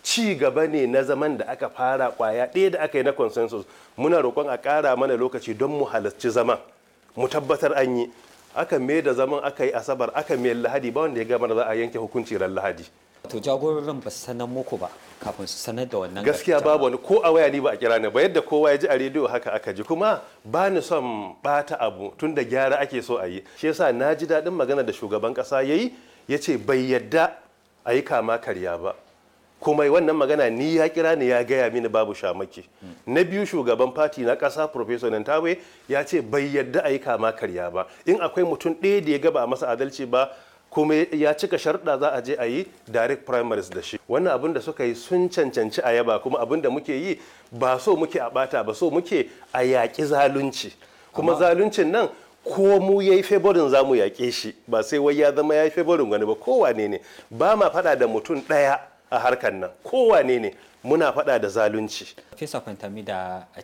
ci gaba ne na zaman da aka fara kwaya ɗaya da aka yi na consensus muna roƙon a ƙara mana lokaci don mu halarci zaman mu tabbatar an yi aka mai da zaman aka yi asabar aka mai lahadi ba wanda ya gama da za a yanke hukunci ran lahadi to jagororin ba su sanar muku ba kafin su sanar da wannan gaskiya babu wani ko a waya ni ba a kira ni ba yadda kowa ya ji a rediyo haka aka ji kuma ba ni son bata abu tun da gyara ake so a yi shi yasa na ji daɗin magana da shugaban ƙasa ya yi ya ce bai yadda a yi kama karya ba kuma wannan magana ni ya kira ni ya gaya mini babu shamaki na biyu shugaban fati na ƙasa professor nantawe ya ce bai yadda a yi kama karya ba in akwai mutum ɗaya da ya gaba a masa adalci ba kuma ya cika sharɗa za a je a yi direct primaries da shi wannan abin da suka yi sun cancanci a yaba kuma abin da muke yi ba so muke a bata ba so muke a yaƙi zalunci kuma zaluncin nan ko mu ya yi favorin za mu yaƙe shi ba sai wai ya zama ya yi favorin wani ba kowane ne ba ma faɗa da mutum ɗaya a harkar nan kowane ne muna faɗa da zalunci fesa fantami da a